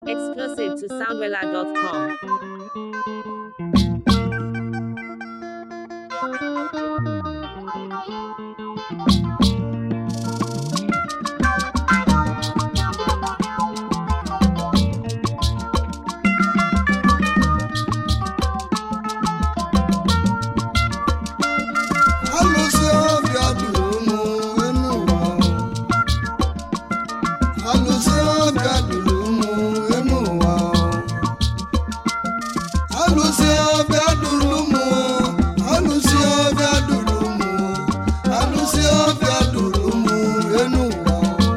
Exclusive to soundwella.com. alụsị ọbịa duru mụ enu ụwa alụsị ọbịa duru mụ enu ụwa alụsị ọbịa duru mụ alụsị ọbịa duru mụ alụsị ọbịa duru mụ enu ụwa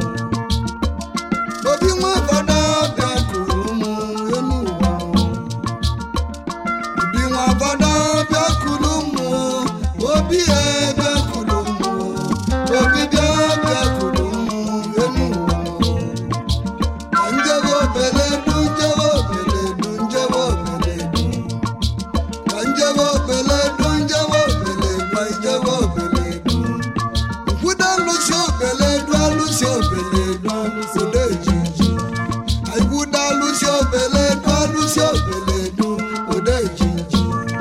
obi nwa fada ọbịa kuru mụ enu ụwa obi nwa fada ọbịa kuru mụ obi ebe kuru mụ obi bịa ọbịa kuru mụ enu ụwa ka njebe obele du njebe obele du njebe obele du ka njebe obele du njebe obele du njebe obele du nkwudo alụsị obele du alụsị obele du alụsị ejiji aikwudo alụsị obele du alụsị obele du ode ejiji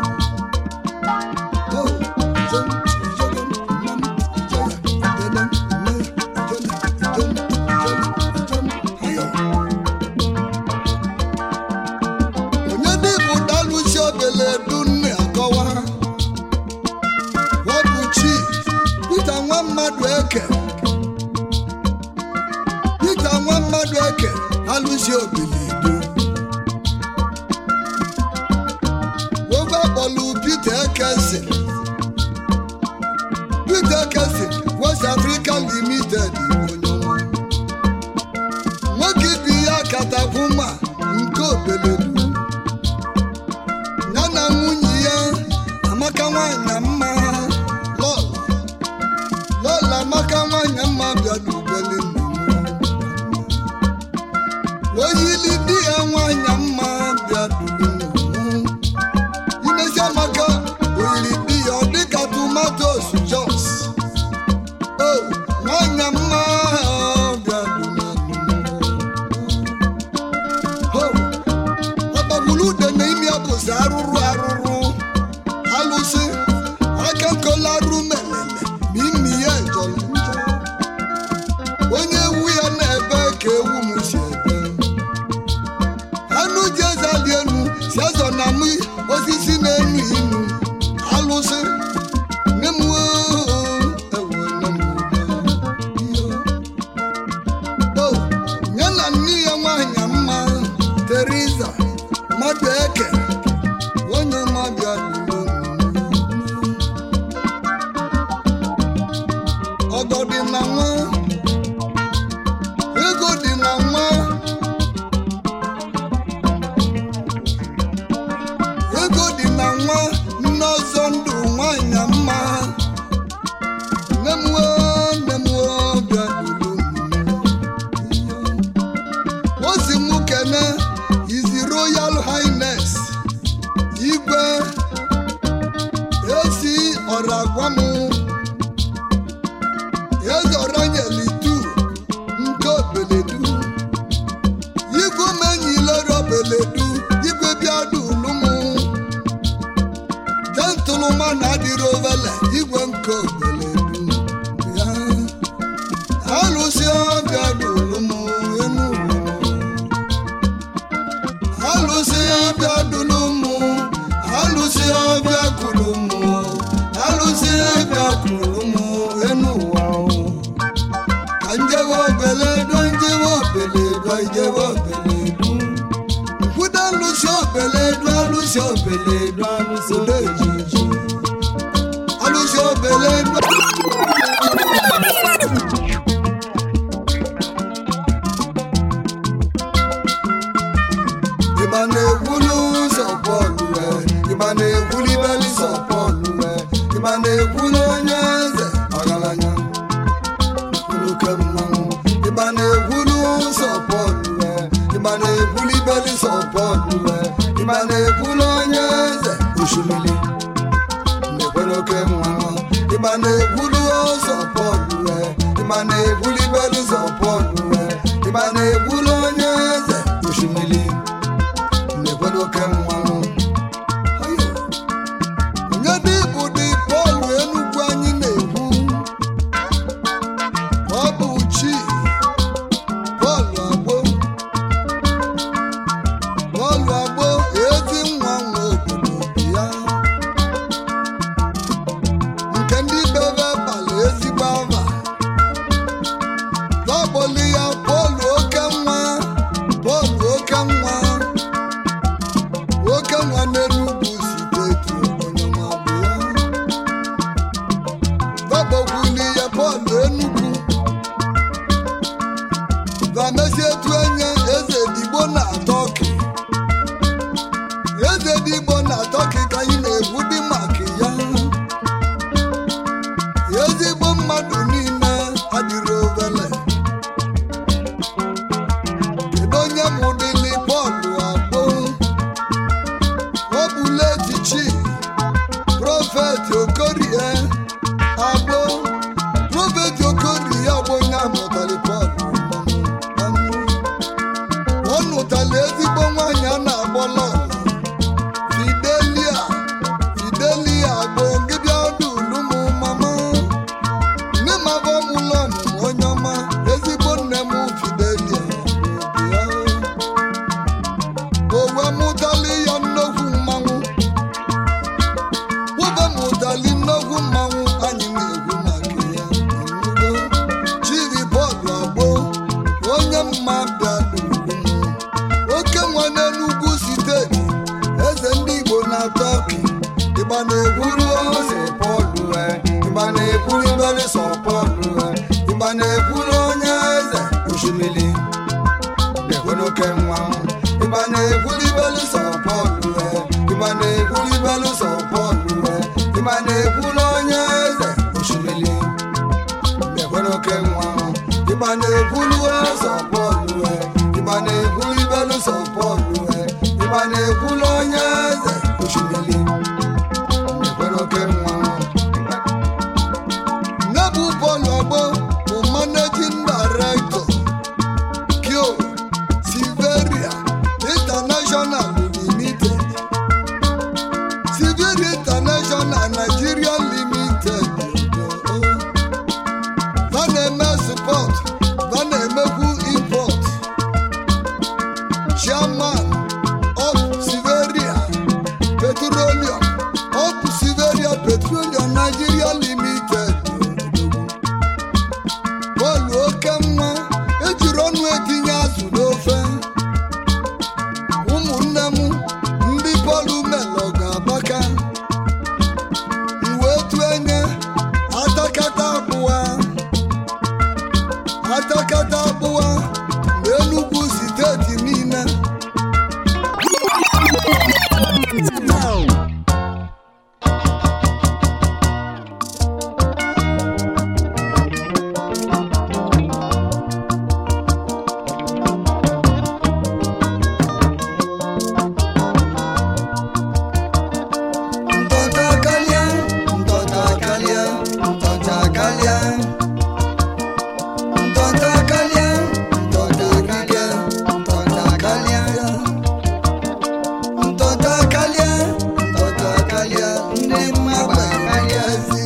onye dịbụ dalụsi obele dunne akọwa wọbụ chi pita nwa mmadụ eke pita nwa mmadụ eke alụsi obele du ofe akpọlụ pita ekesi pita ekesi west africa limited onye ọma. nwoke ibi ya katapụma nke obeledu ya na nwunye ya amaka nwanyị mma lọla lọla amaka nwanyị mma bịara ubele oyili di ya nwanyị mma bịaduru imezi amaka oyiri di ya ọ dịka tomatos jos o nwanyị mma bịaduru ọgbagburu ude na imi ya bụzi arụrụ arụrụ alụsị aka nkolarụ melele ma imi ya jọrọ njọ onye ewu ya na-ebe ka ewu m si ebe anụ ji ezali enu si ezọ na mụ osisi na-enu inu alụsị nne m oo, ewo nne m iyo. o nye na nne ya nwanyị mma teriza mmadụ eke onye mmadụ ọgọ dị na nwa ego dị na nwa ego dị na nwa nne ọzọ ndụ nwanyị mma nne m wee nne m wee bịa duru m ozi mụ kene izi royal highness igwe esi ọra gwa m eze ọranyelitu nke obeledu igwe menyilere obeledu igwe bịa dulu m jentụlụma na adịrị ovele igwe nke obeledu ya alụsị ọbịa dulu m enu ụlọ alụsị ọbịa dulu mụ alụsị ọbịa kwuru mụ alụsị ọbịa kwuru mụ enu ụwa o. ka njebe obele do njebe obele do njebe obele du nkwudo alụsị obele do alụsị obele do alụsị do ejiji alụsị obele do ịgba na-egwulu ụzọ bọọlụ wee ịgba na-egwuli beli sọ bọọlụ wee ịgba na-egwulu onye eze ọgaranya uluke mmanwụ ịgba na-egwulu ụzọ bọọlụ wee ịgba na-egwuli beli sọ bọọlụ wee ịgba na-egwulu onye eze osimiri na-ekwere oke mmanwụ ịgba na-egwulu ụzọ bọọlụ wee ịgba na-egwuli beli sọ bọọlụ wee ịgba na-egwulu onye eze osimiri nụtala ezigbo nwaanyị a na-agbọ lọla fidelia fidelia bụ gị bịa ọdụ ulumu mama nne m abọ m ụlọ ọmụmụ onye ọma ezigbo nne m fidelia bụ ya o wee mụtali ya nnukwu mmanwụ webe mụtali nnukwu mmanwụ anyị na-ekwu maka ya ọnụgo chiri bọọlụ agbo onye mma bịa n'ugwu oke nwa n'enugwu steeti eze ndị igbo na-atọ ọkụ ịgba na-ekwuru ose pọlụ ịgba na-ekwuru ibere sọ pọlụ ịgba na-ekwuru onye eze osimiri na-ekwere oke nwa ịgba na-ekwuru ibere sọ pọlụ ịgba na-ekwuru ibere sọ pọlụ ịgba na-ekwuru onye eze osimiri na-ekwere oke nwa ịgba na-ekwuru eze pọlụ ịgba na-ekwuru ibere sọ pọlụ ịgba na-ekwuru onye eze osimiri na-ekwere oke nwa Nebu Bọ́ọ̀lù Ọgbọ́ bụ managing director Kyo Siveria International Limited Siveria International Nigeria Limited va na-eme support va na-emekwu import chairman of Siveria Petroleum of Siveria Petroleum Nigeria Limited bọọlụ oke mma ejiri ọnụ etinye azụ n'ofe ụmụnne m ndị bọọlụ melọ ga-agbaka wee tu enye atakata akpụwa atakata akpụwa na Enugu steeti niile Ntọcha kalịa, ntọcha kalịa, ntọcha kalịa. Ntọcha kalịa, ntọcha kalịa, ntọcha kalịa. Ntọcha kalịa, ntọcha kalịa, ndị mmadụ kalịazi.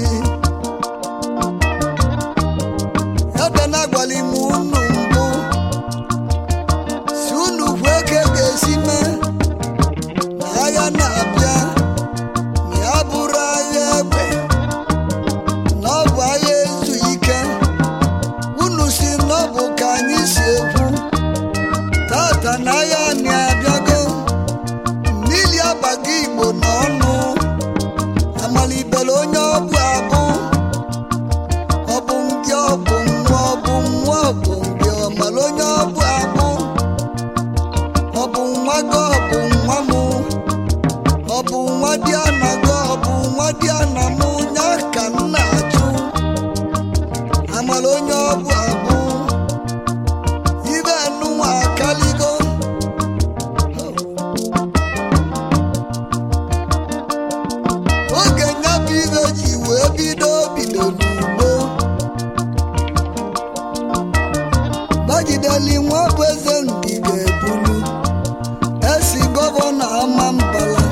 Ebe na-agwali m unu mbụ, si unu kwuo ka e ga-esi mee na agha na-abịa ma ya bụrụ agha egbe na ọ bụ agha ezu ike unu si na ọ bụ ka anyị si ekwu tata na agha anyị abịago mmiri abago igbo n'ọnụ amalibere onye ọbụ abụ ọ bụ ndị ọ bụ nwa ọ bụ nwa ọ bụ ndị ọmara onye ọbụ abụ ọ bụ nwa gị ọ bụ nwa mụ ọ bụ nwa dị anago ọ bụ nwa dị ana m nya ka m na-ajụ amara onye ọ bụ abụ ibe nụnwa akaligo oge nya bụ ibe ji wee bido bido n'ugbo gbagideli nwa bụ eze ndị ga-ebulu esi gọvanọ ama mbala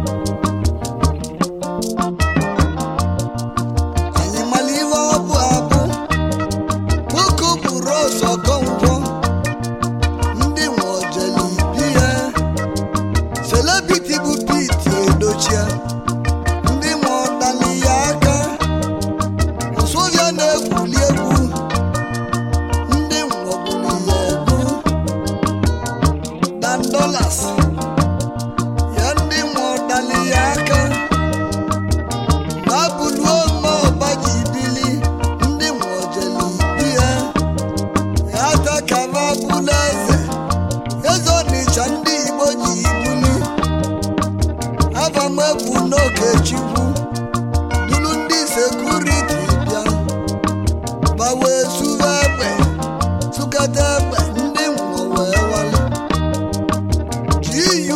anyị mara ihe ọ bụ abụ nwoke buru ọzọ kọngwọ ndị nwe ojeli biya selebiti bụ piti edochia ndị nwe ọdali ya aka ụsụbịa na-egwuli egwu ndị nwe ọbụrụ ya egwu dan dollars ya ndị nwe ọdali ya aka babuluo ọba ji bili ndị nwe ojeli biya ya takara bụla eze eze ọnịcha ndị igbo ji buli abamegwu n'oge chukwu duru ndị sekuriti bịa gbawe suwe egbe sukata egbe ndị nwe wee wale GU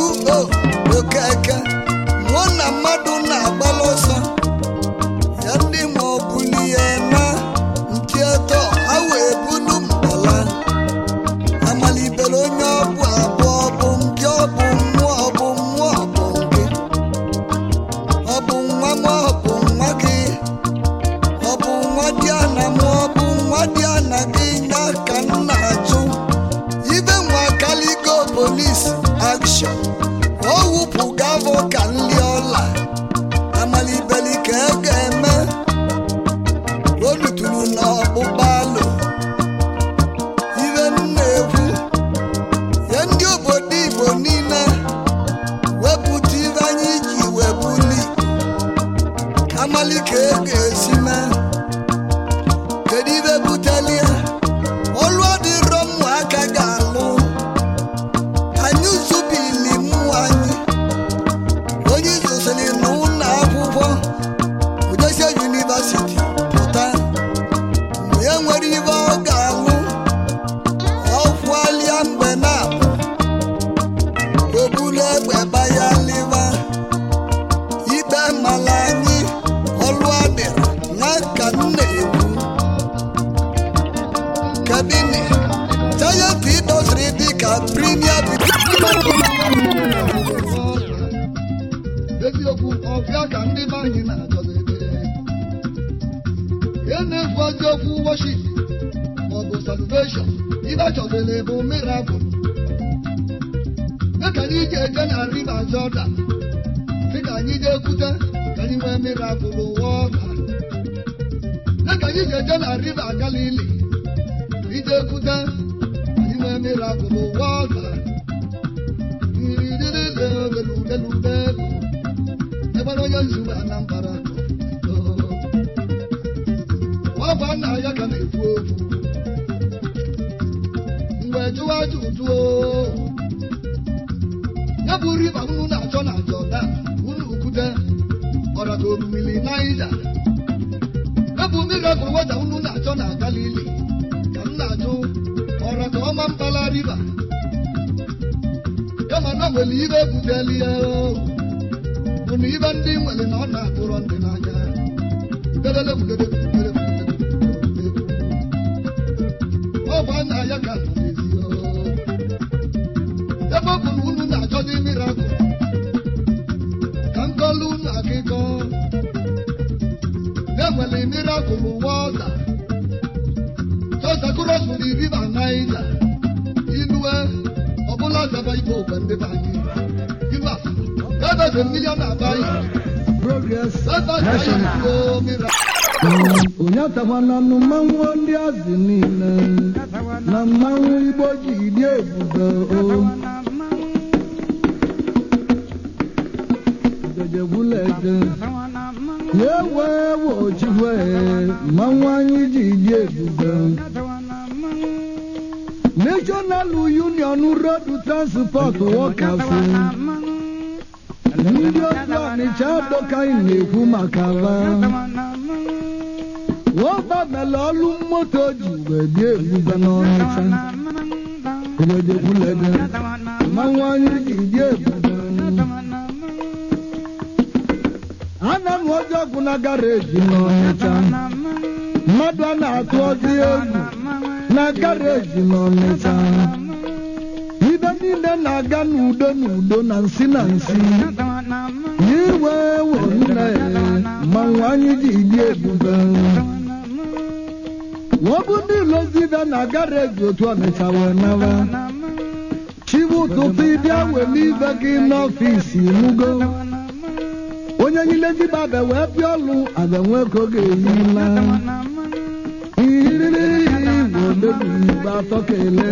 peace action o wupụ gavọ ka nli ọla amalibeli ka e ga-eme o luturu n'ọkpụkpa alụ ibe m na-ekwu nye ndị obodo igbo niile wepụta ibe anyị ji webuli amali ka e ga-esi mee kedu ibe butelie ọlụ ọdịrọ ụmụaka ga-alụ anyị zubili mmụọ anyị onye zụsịrị n'ụlọ akwụkwọ udesia yunivasiti pụta mgbe e nwere ibe ọ ga-alụ ọfụalia mgbe na-abụ obulu egbe baya liva ikpe mala anyị ọlụ adịrị na ka m na-ekwu kadini sayenti dọsiri dịka premier eziokwu ọbịa ka ndị be anyị na-achọdebe ihe na-efu eziokwu worship maọbụ salvation ibe chọdere bụ miracle ya ka anyị ji eje na river Jordan sị ka anyị jee kwute ka anyị nwee miracle ụwa ọka ya ka anyị ji eje na river Galilee ije kwute ka anyị nwee miracle ụwa ọka ebere onye nzube anambra ọ bụ nna ya ka na-ekwu okwu mgbe jụwa ajụjụ ya bụ riba unu na-achọ na Jordan unu kwute ọraga orumili Naija ya bụ miracle wata unu na-achọ na Galili ka m na-ajụ ọraga ọma mbala riba kama na nwere ibe ebuteli ya bụ na ibe ndị nwere na ọ na-atụrọ ndị n'anya Udelele, udelele, udelele, udelele. ọ bụ nna ya ka nọ n'ezi ebe ọ bụ na unu na-achọzi mirakụl ka m kọlụ unu akụkọ na-enwere mirakụl wọta sọsakụrọsụrụ riva naija inue ọbụla zaba igbo ogbe ndị be anyị ilu afa ebe milion abaghị Progress ebe National. anyị miracle onye atakwana nụ mmanwụ ndị azị niile na mmanwụ igbo ji dị ebube o jejegbulede ya wee wochiwe mmanwụ anyị ji dị ebube National Union Road Transport Workers ndị otu Ọnịcha adọkaghị na-ekwu maka ha wọ́pọ̀ mẹ́lẹ̀ ọlú mọ́tò jù wẹ̀dí èbúgbà n'ọ̀nìṣà ìrẹ̀dẹ̀kúlẹ̀ dẹ̀ máa wọ́n ní ìdí èbúgbà. ana m ọjọ́ kwụ na garaji n'ọnịcha mmadụ a na-atụ ọzọ egwu na garaji n'ọnịcha ibe niile na-aga n'udo n'udo na nsi na nsi iwe wo nne mmanwụ anyị ji dị ebube wọ́n bú ní ìlọsíbẹ̀ na gárẹ́jì otu ọ̀nìṣà wẹ̀ náwa chibu ụtụtụ ịdị aweli ibe gị n'ọfịs nugo onye nyile dịba abẹ wee bịa ọlụ abẹ nwe ka ọ ga-eyi na iriri igwe odebi igbe atọ kele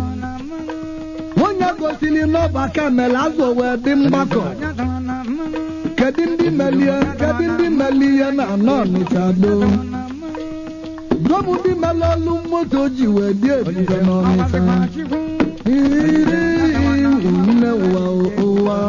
onye gosili n'ọba kamel azụ wee dị mgbakọ kedu ndị melie kedu ndị melie na anọ ọnịcha doo Dọ́mù bí mẹ́lọ́lú mọ́tò jìwẹ̀ dí èbúgbà n'ọ̀nìta. Ìrírí ìwúlẹ̀ wà òwà.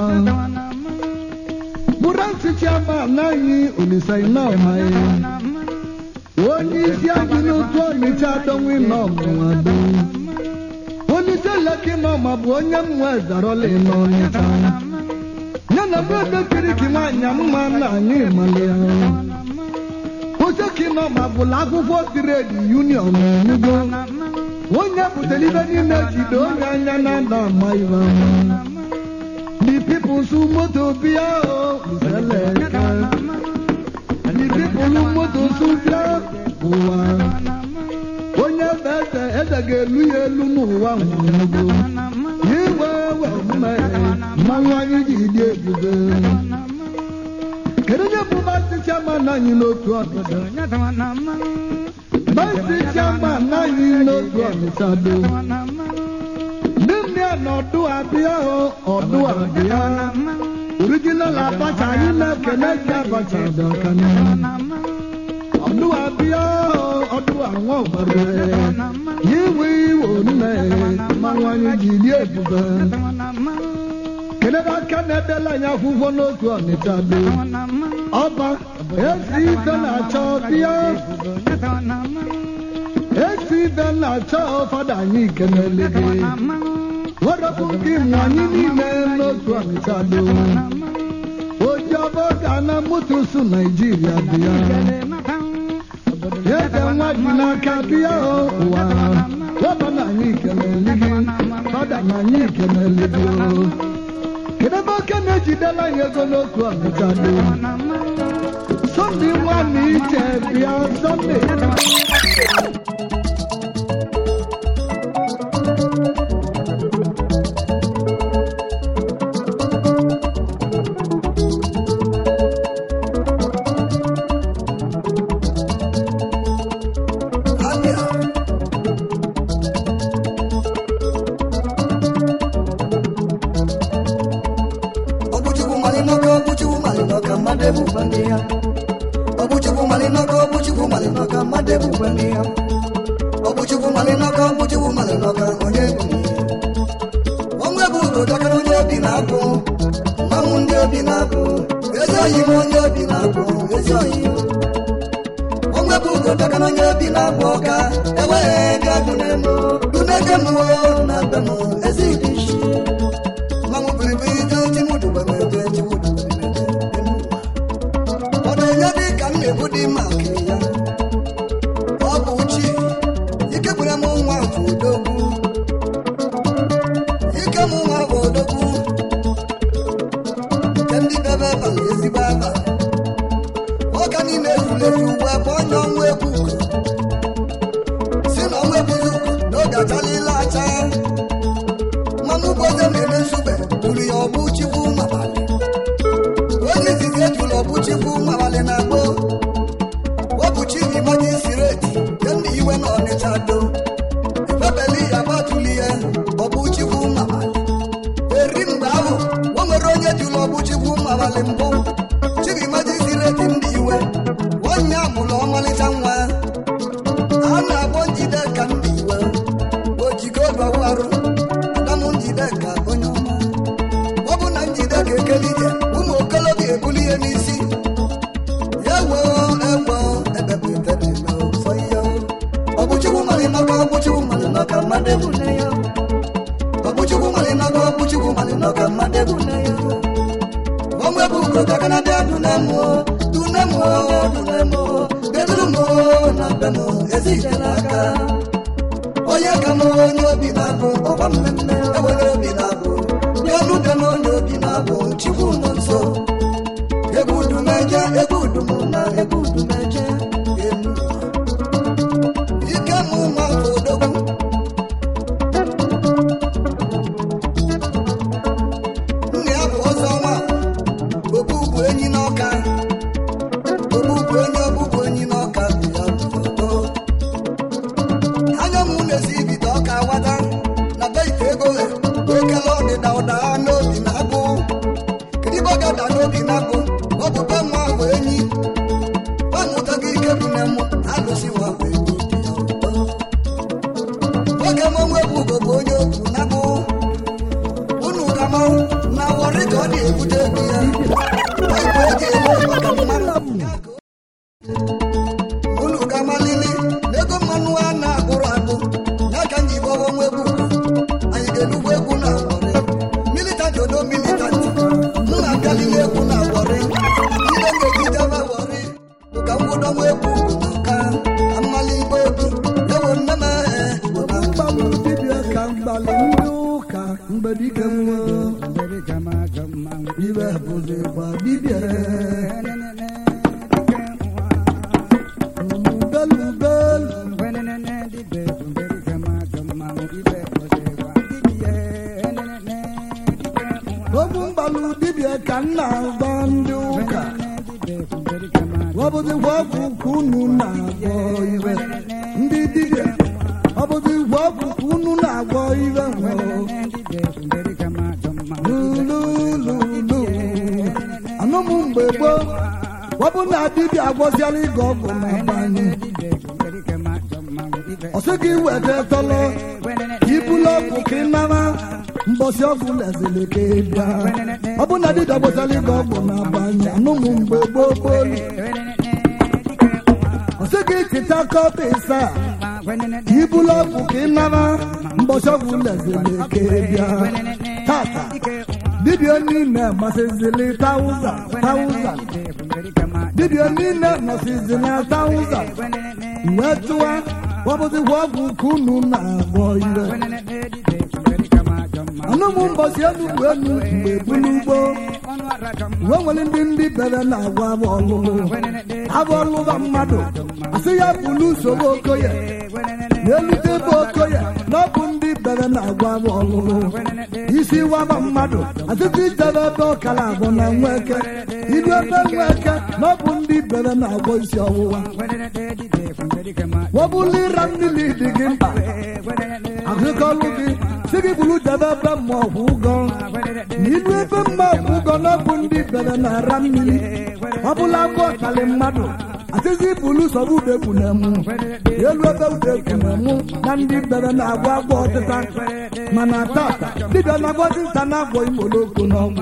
Búrẹ́sì Chiama náyí Olùsẹ̀ iná ọ̀ma yẹ. Onye isi anyị n'otu ọnịcha adọnwụ iná ọmụwa do. Onye Leki n'ọma bụ onye mmụọ ezarọla iná ọnịcha. Ya na bụ ebe kiriki nwaanyị mma na anyị mali ya. Oseki nọ ma bụla akwụkwọ tiredi union enugo onye butere ibe niile jide onye anya na ada ama ibe ama the people su moto bịa o useleka the people moto su bịa ụwa onye ebe eze eze ga-elu ya elu n'ụwa nwụrụgo iwe we mmanwụ anyị ji dị ebube kedu onye bụ maazị chairman anyị n'otu ọnịcha maazị chairman anyị n'otu ọnịcha do ndị nne na ọdụ abịa o ọdụ abịa original abacha anyị na-ekene gị abacha dị ọka n'ihu ọdụ abịa o ọdụ anwa ọgbara iwe iwe nne mmanwụ anyị ji dị ebube kedebe aka na-edela anyị akwụkwọ n'otu ọnịcha do ọba ezi ibe na-achọ bịa ezi ibe na-achọ fada anyị kenele gị werepụ gị nwa anyị niile n'otu ọnịcha do oji ọba ga na mutusu naijiria bịa eze nwa ji n'aka bịa o ụwa weba na anyị kenele gị fada na anyị kenele gị o kedebe oke na-ejidela ya ego n'otu ọnịcha do sọnde nwa na iche bịa sọnde Abịa. Ọbụchukwu mali n'ọka ọbụchukwu mali n'ọka mmadụ ebukwa ndị ya ọbụchukwu mali n'ọka ọbụchukwu mali n'ọka mmadụ ebukwa ndị ya ọbụchukwu mali n'ọka ọbụchukwu mali n'ọka onye bụ ihe ọnwa bụ ugo dọkara onye obi na-abụ mmanwụ ndị obi na-abụ ezi oyi m onye obi na-abụ ezi oyi m onwe bụ ugo dọkara onye obi na-abụ ọka enweghị ego dunemo dunege m na be m ezi dị isi mmanwụ biribiri je chimudubemede chimudubemede ọ na-enye dị ka m na-ebu dị mma nke ya ọ bụ chi ike gwere m nwa bụ odogwu ike m nwa bụ odogwu nke ndị bebe abalị ezigbo abalị ọka niile efulefu uwe bụ onye ọnwa egwu ugo si na ọnwa ebuzi ugo n'oge achalila acha mmanụ ụgbọze na-eme nzube buru ya ọbụ chikwu mabalị onye izizi ejula ọbụ chikwu mabalị na agbo wepụchi imaji sireti ke ndị iwe na ọnịcha do ebebeli ya gbatuli ya ọbụ chikwu mabalị eri mgbe ahụ o nwere onye jụrụ ọbụ chikwu mabalị mbụ chibimaji sireti ndị iwe onye amụrụ ọmalịcha nwa a na-akpọ njide ka ndị iwe ojiko bawu arụ adamụ njide ka onye ọma ọ bụ na njide ga-ekeli ije ụmụ okolobịa ebuli ihe n'isi ya woo ewo ebepụtara n'ụfọ ihe ọ bụ chukwu mali n'ọka ọ bụ chukwu mali n'ọka mmadụ ebule ya ọ bụ chukwu mali n'ọka ọ bụ chukwu mali n'ọka mmadụ ebule ya onwe bụ ugo dakana dị adunemo dunemo dunemo dedurmo na bem ezi ije n'aka onye ka m onye obi na-abụ ọgba mmemme ewere obi na-abụ nye ọnụ dị na onye obi na-abụ chukwu nọ nso egwu udumeje egwu udum na egwu udumeje enu ike m nwa bụ odogwu nna ya bụ ọzọ nwa obugbu enyi n'ọka obugbu enyi obugbu enyi n'ọka bụ ya bụ anya m na-esi ibido ọka wata na be ite ego he okele ọdịda ụda n'obi na-abụ kedu ibe ọ ga-ada n'obi na-abụ ọ bụ be nwa bụ enyi bamụtago ike bụ na mụ alụsi nwa bụ enyi dị ya ụtọ oge m onwe bụ ugo bụ onye okwu na-abụ unu ka m na wọrị ka ọ na-ebute ego ya oyibo eji eme maka mmanụ unu ga-amalili n'ego mmanụ a na-akpụrụ akpụ ya ka nji bọwa onwe bụ anyị ga-enugwu egwu na wọrị militanti odo militanti m na-akalili egwu na wọrị ile ga-eji jaba wọrị bụ ka mwụdọnwa egwu na ka amali igbo obi ewo nne m ehe igbo na mkpa mgbanwe dibịa ka mgbalị ndị ụka mgbe dike nwa ibe bụzi gba dibịa ubelubelu okwu mgbalụ dibịa ka m na-agba ndị ụka ọ bụzikwa ọgwụ ka unu na-agwọ iwe ndị dibịa ọ bụzikwa ọgwụ ka unu na-agwọ iwe nwụrụ lulululu anụmụ mgbe gboo ọ bụ na dibịa agwọziala ịga ọgwụ na banyị ọ sị gị weta tọlọ ibulu ọgwụ ka ị nara mbọsị ọgwụ lezili ka ị bịa ọ bụ na dibịa agwọziala ịga ọgwụ na banyị anụmụ mgbe gboo gboo ọ sị gị chịta kọpa ịsa ibulu ọgwụ ka ị nara mbọsị ọgwụ lezili ka ị bịa tata dibịa niile masịzili tauza tauza dibịa niile nọsizi na tauza wee tụwa wabụzikwa ọgwụ ka unu na-agwọ ire anụmụ mbọsi enugwu enu mgbe bulugbo wee nwere ndị ndị bere na-agwa abụ ọlụlụ abụ ọlụba mmadụ asị ya bulu usoro okoye n'elute ebe okoye na ọ bụ ndị bere na-agwa abụ ọlụlụ isi waba mmadụ asịtụ ijebe ebe ọkara abụ na nweke ilu ebe nweke na ọ bụ ndị bere na-agwọ isi ọwụwa wọbụlụ ịra mmiri dị gị mkpa ahụkọlụ gị si gị bụrụ jebe ebe mmọọgwụ ụgọ na ilu ebe mmọọgwụ ụgọ na ọ bụ ndị bere na-ara mmiri ọbụla bụ ọkali mmadụ atịzi bụlu sọrọ udekwu na-emu elu ebe udekwu na-emu na ndị bere na-agwọ agwọ ọtịta mana tata dibịa na-agwọ dịnta na-agwọ imoloko n'ọgwụ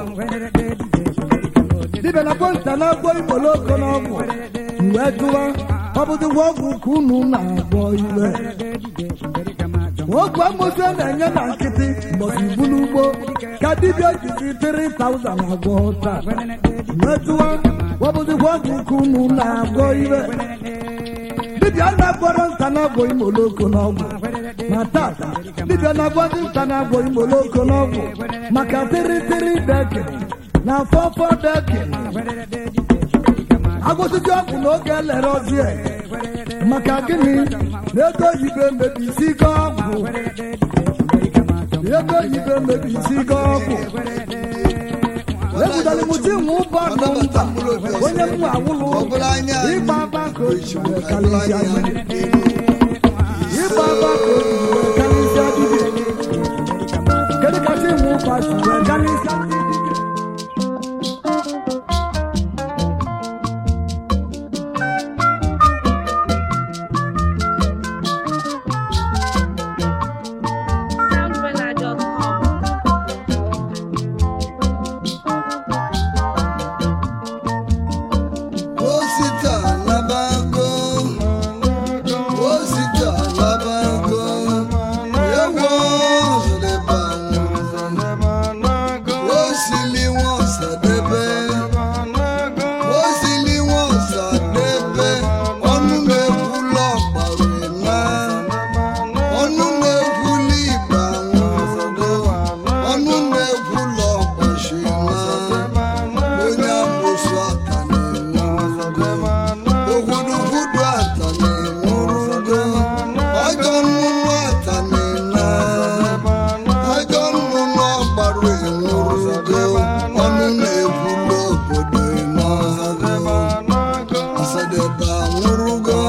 dibịa na-agwọ nta na-agwọ imoloko n'ọgwụ wee jụwa ọ bụzikwa ọgwụ ka unu na-agwọ iwe okwu amosu a na-enye na nkịtị mbọsi ibu n'ugbo ka dibịa jizi 3000 agwọ taa wee jụwa ọ bụzikwa ọgwụ ka unu na-agwọ iwe dibịa na-agwọrọ nta na-agwọ imoloko n'ọgwụ na tata dibịa na-agwọ ndị nta na-agwọ imoloko n'ọgwụ maka tịrịtịrị deke na fọfọ deke agwụsịtị ọgwụ n'oge elere ọzie maka gịnị na ego oyibo emebisi go ọgwụ ego oyibo emebisi go ọgwụ ebudara mụti nwe ụbọ nọ mba onye mwa awụlụ ịgba aba ka o ji wee karịsịa dibịa ịgba aba ka o ji wee karịsịa dibịa kedu ka chi nwe ụba si wee karịsịa dibịa Soundvilla.com. Osita labago, osita labago, ewo zoleba osili wọn sadebe, osili wọn sadebe, ọnụ na-ekwu lọgbaru ema, ọnụ na-ekwu liba nwụrụ, ọnụ na-ekwu lọgbashi ema, onye amụsụ aka na-enwe ogwudugwudu ata na-enwurugo ajọ nnụnụ ata na-ena ajọ nnụnụ ọgbaru enwurugo ọnụ na-ekwulu obodo emeọzago asadebe anwụrụgo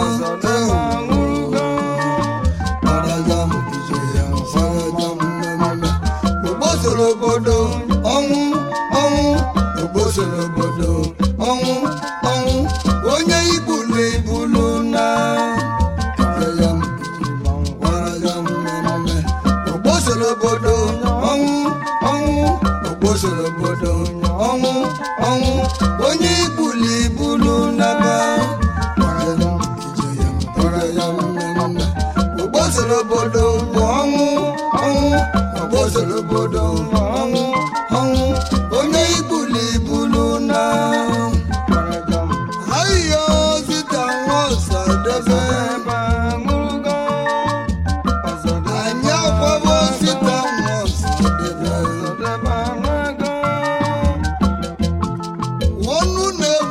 Ọraja ije ya ọraja mmemme ogbosoro obodo ọnwụ ọnwụ ogbosoro obodo ọnwụ ọnwụ onye ibulu ibulu na Ọraja ọraja mmemme ogbosoro obodo ọnwụ ọnwụ ogbosoro obodo ọnwụ ọnwụ onye ibulu ibulu na ba Ọraja ije ya ọraja mmemme ogbosoro obodo bụ ọnwụ ọnwụ ogbosoro obodo ọnwụ ọnwụ onye ibulu ibulu na ayo zita nwa ọsadebe anyị akwabo zita nwa ọsadebe ọnụ na-ekwu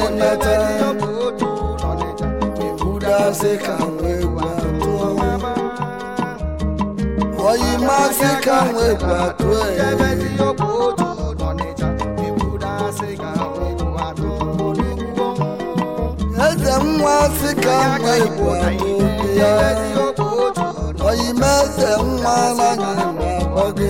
nata udasị ka wee gwatụ oyi masị ka wee gwatụ eze nwa sị ka wee gwatụ ya oyi meze nwa n'anya na-akpọ gị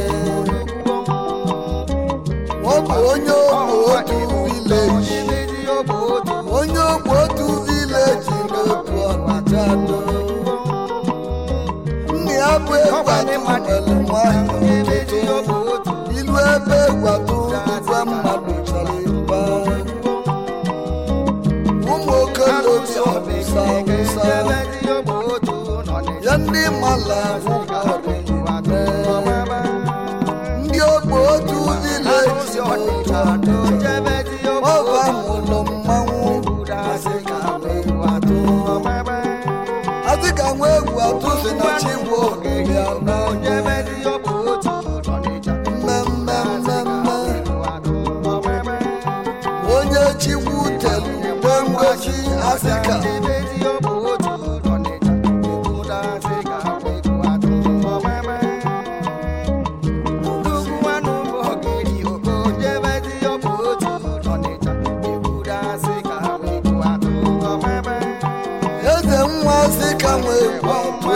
ọ bụ onye ogbe otu vileji onye ogbe otu vileji n'otu ọnịcha do nna ya bụ egwatu nwere nwanyị ọtụtụ ilu ebe egwatu igwe mmadụ chọrọ ịba ụmụ okolobịa ọbụsa awụsa ya ndị mala ndị ogbe otu vileji ọba mụlụ mmanwụ asị ka nwa egwu atụ si na chigbu ogiri ana mmemme mmemme onye chigbu telu mgbe ngosi asị ka eze nwa asị ka nwa egwu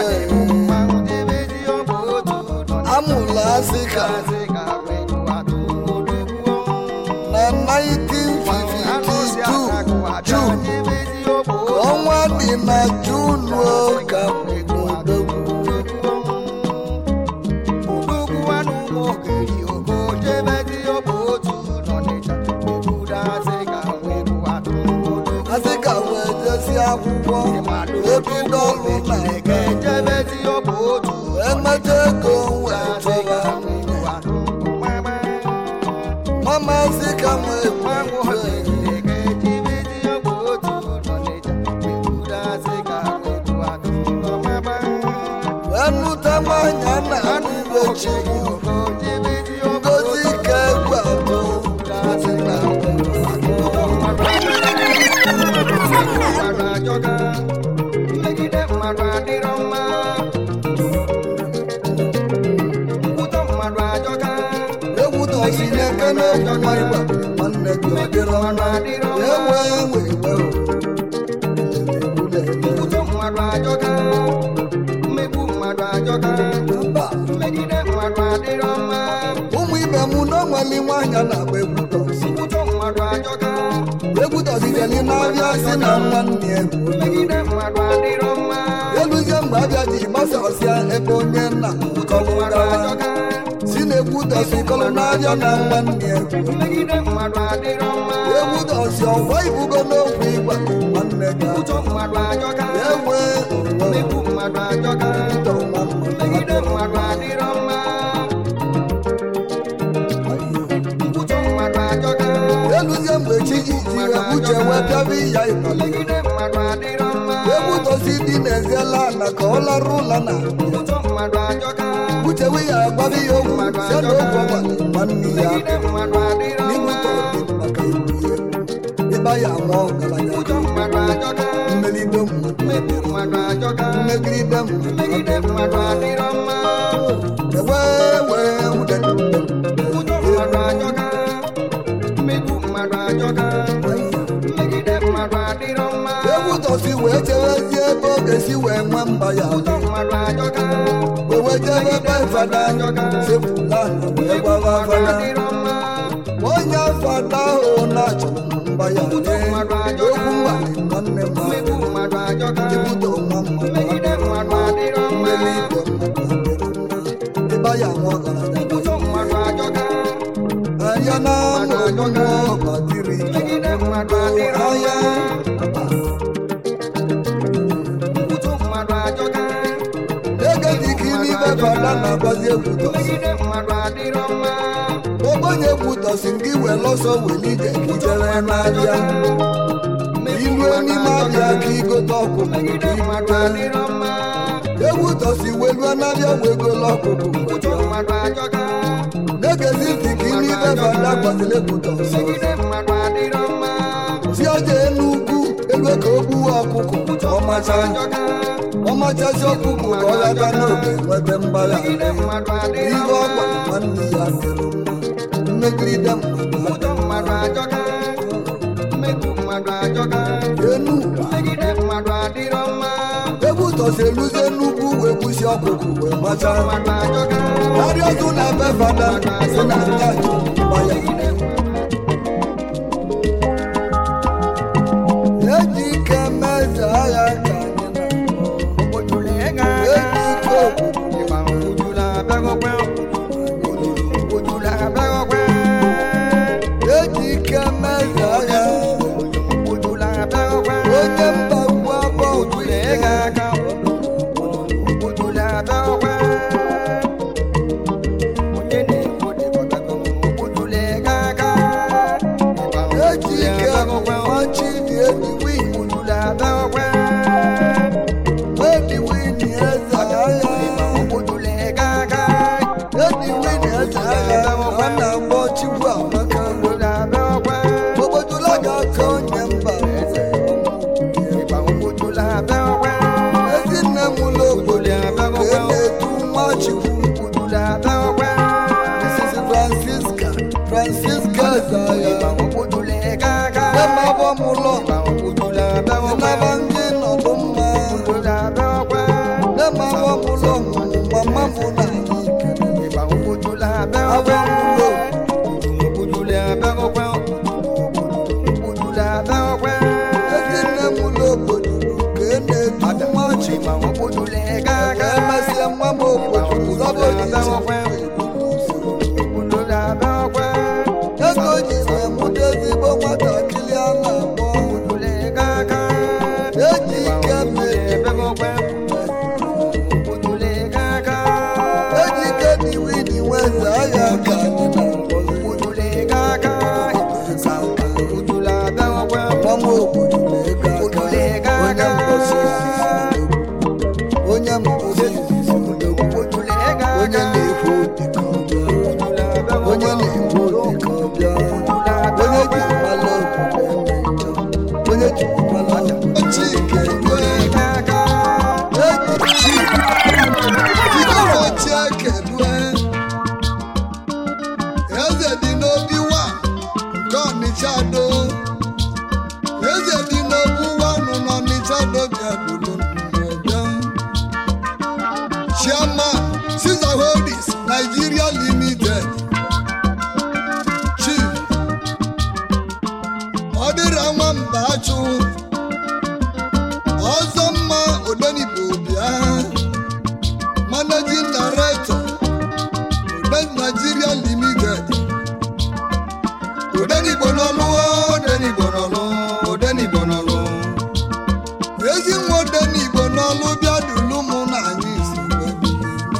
atụ amụla asị ka na 1952 June ka ọnwa dị na Junu ka odogwu asị ka wee jesi akwụkwọ ebido ọrụ na emeta ego wee chọba mama asị ka wee wee nụta nwanyị na ibe chigbu ngozi ka egwu atụ asị na Megide mmadụ adịrọ mma ụtọ mmadụ ajọka egwu tọsi n'eke n'okwu marịba nwanne gị ọ dịrọ mma ewe ewe ewe ụtọ mmadụ ajọka mmegbu mmadụ ajọka mba megide mmadụ adịrọ mma ụmụ ibe m n'onweli nwaanyị a na-agba egwu tọsi ụtọ mmadụ ajọka egwu tọsi jeli n'abịa si na nwanne ya egwu megide mmadụ adịrọ mma eluzie mgbe abịa ji gbasasịa ebe onye nna kọlụ mmadụ gawa ajọka si na egwu tọsi kọlụ n'abịa na nwanne ya egwu megide mmadụ adịrọ mma egwu tọsi ọgwa ibugo n'okwu ịgwa nwanne gị ụtọ mmadụ ajọka ewe mmegbu mmadụ ajọka ụtọ nwa megide mmadụ adịrọ mma ụtọ mmadụ ajọka eluzie mgbe chi ji jiri uche wee pịaba ya ịbalị megide mmadụ adịrọ mma egwu tosi dị n'eziela ala ka ọ larụ ụla na ụtọ mmadụ ajọka uche we ya agbabi ya ogwu si na ogwu ọgbalị nwanne ya megide mmadụ adịrọ n'ihu mma tọrọ dị maka ibu ya ịba ya ama ọgaranya ụtọ mmadụ ajọka mmelide mmadụ mmegbu mmadụ ajọka mmegide mmadụ megide mmadụ adịrọ mma ewe wee wude ụtọ mmadụ ajọka mmegbu mmadụ ajọka megide mmadụ adịrọ mma egwu tosi wee chewezie ebe ọ ga-esi wee nwe mba ya ụtọ mmadụ ajọka wee jebe ebe fada sepụla wee gbawa mmadụ fada adịrọ mma onye fada ahụ na-achọrọ mba ya Ụtọ mmadụ ajọka. okwu mgbalị nwanne m mmegbu mmadụ ajọka ibudo nwa mmadụ megide mmadụ adịrọ mma mmeri igwe mmadụ adịrọ mma ịba ya nwa ọgaranya ụtọ mmadụ ajọka anya na amụ nwa ọgbadiri megide mmadụ adịrọ anya ụtọ mmadụ ajọka ege dị ka ime fada na-agbazi egwu tọsi megide mmadụ adịrọ mma ogbenye egwu tọsi gị wee lọsọ weli ije ka ijere n'abịa iluo n'ime abịa ka igote ọkụ megide mmadụ adịrọ mma egwu tọsi weluo n'abịa wee golo ọkụkụ ụtọ mmadụ ajọka na-egezi ntị ka ime ibe fada gbaziri egwu tọsi megide mmadụ adịrọ mma si oje enu eze ka o gbuwe ọkụkọ ka ọ macha ọ machasị ọkụkọ ka ọ ghata n'oge nweta mgbagha ihe ọ gwara nwanne ya dịrị mma mmegide mmadụ enu egwu tọsi eluzie nnukwu wee kwụsị ọkụkụ wee macha karịa ọzọ na ebe fada si na nta gbaya eji ike meze agha ka anyị na eji ike obodo eji ike meze agha onye mba ugwu abụọ ụdị eji ike ọchị dị eji win eji win eze agha eji win eze agha ọ na-agba chikwu amaka obodola ga-aka onye mba eze ezinne m ụlọ obodo ka e na-etu nwa chikwu Mrs. Francisca Francisca Zaya emabọ m ụlọ naba ndị nọdụ mma emabọ m ụlọ mama m na anyị abọ m ụlọ ezinne m ụlọ obodo ka e na-etu nwa chikwu ka emesịa nwa m obodo zọba ego ji emụta ezigbo nwatakịrị a na-akpọ eji ike mmeri eji ike diwi di nweze agha ka anyị na-akpọzi ọma obodo na-ego aka onye mposi izizi odogwu onye mposi izizi odogwu onye na-ekwu obi ka ọ bịa onye na-ekwu obi ka ọ bịa onye ji mmalụ obodo eme njọ onye ji mmalụ chike eji chi jidere ochie kedue eze dị n'obi wa nke ọnịcha do eze dị n'obu wanụ n'ọnịcha do bịa dulu bịa chairman Caesar Holdings Nigeria Limited chief ọ dịra nwamba achụ ọzọ mma odenigbo bịa managing director Oden Nigeria Limited odenigbo n'ọlụ odenigbo n'ọlụ odenigbo n'ọlụ ezi nwa odenigbo n'ọlụ bịa dulu mụ na anyị si wee bilie.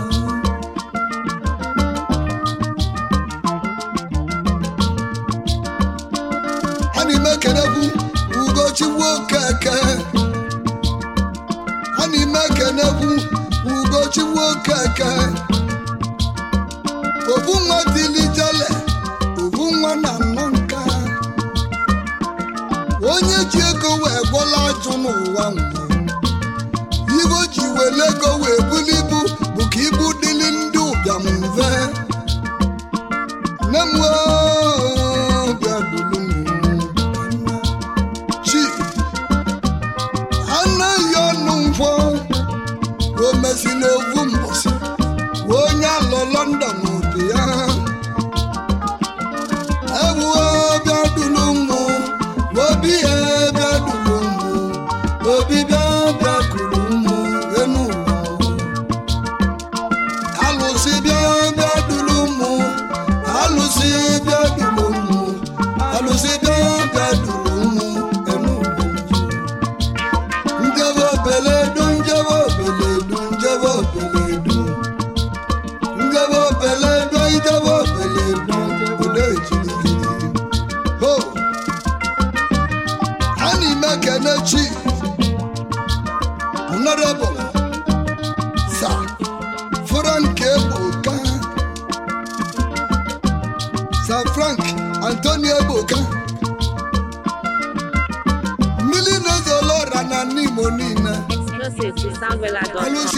ana ime kenekwu ugochukwu okeke ana ime kenekwu ugochukwu okeke obu nwa dilijele obu nwa na nnọ nka onye ji ego wee gwọla ajụ n'ụwa nwụrụ ibo ji wele ego wee buli ibu bụ ka ibu dịli ndị ụbịam mfe nne m oo, bịa dulu m chi anaghị ọnụ mfọ o mesịla ovu mbọsị onye alọ lọndọn obi ya ewuo bịa dulu mụ obi ya bịa dulu mụ obi bịa bịa kuru mụ enu ụwa alụsị bịa bịa dulu mụ alụsị bịa dulu mụ alụsị bịa bịa dulu mụ enu ụwa njebe obeledu njebe obeledu njebe obeledu njebe obeledu ijebe obeledu udo ejirigiri ho ana ime kene chi honorable sir frank egboka sir frank antonio egboka mmiri na-ezo igbo niile Joseph Sangwela Dot. alụsi